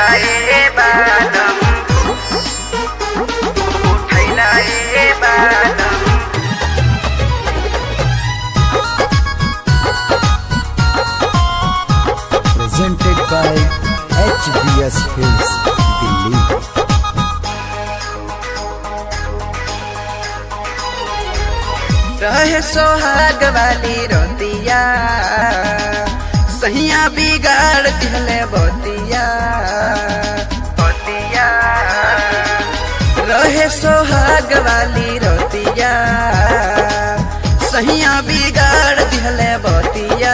ए बालम उठैला ए बालम presented by HBS Films, Delhi. रहे सोहाग वाली रोतिया सहिया बिगाड़ दिहले बोतिया बोतिया रहे सोहाग वाली रोतिया सहिया बिगाड़ दिहले बोतिया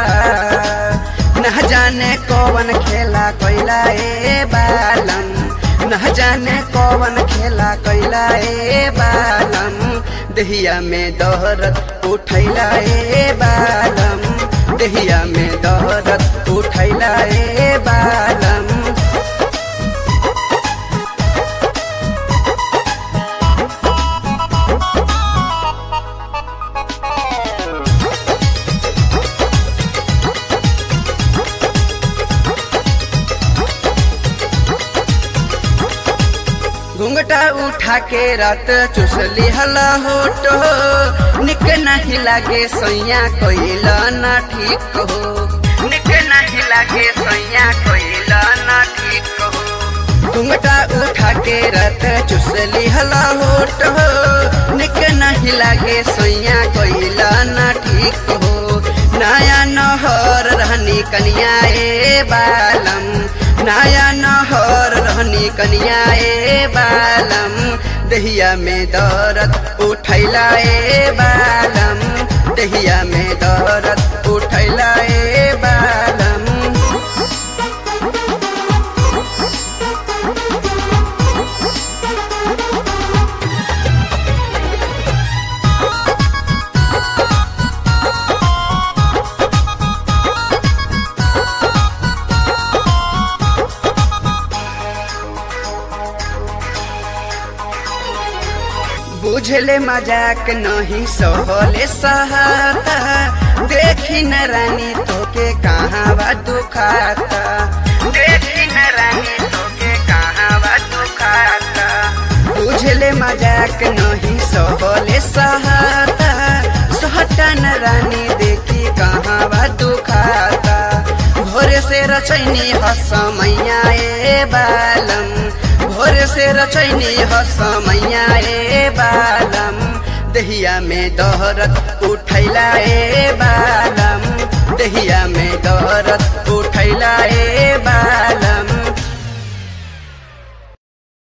न जाने कौन खेला कोइला ए बालम न जाने कौन खेला कोइला ए बालम दहिया में दौरत उठैला ए बालम दहिया में दौरत उठैला ए बालम घुंघटा उठा के रात चुसली हला होटो निक नहीं लागे सैया कोइला ना ठीक हो निक नहीं लागे सैया कोइला ना ठीक हो घुंघटा उठा के रात चुसली हला होटो निक नहीं लागे सैया कोइला ना ठीक हो नया नहर रहनी कनिया ए बालम नया नहर रहनी कनिया ए बालम दहिया में दौरत उठैला ए बालम दहिया में दौरत उठैला ए बालम बुझले मजाक नहीं सहले सहाता देखी न रानी तोके कहाँ बा दुखाता देखी न रानी तोके कहाँ बा दुखाता बुझले मजाक नहीं सहले सहाता सहता न रानी देखी कहाँ बा दुखाता भोरे से रचैनी हसमैया ए बालम भोर से रचैनी हसमैया ए बालम दहिया में दहरत उठैला ए बालम दहिया में दहरत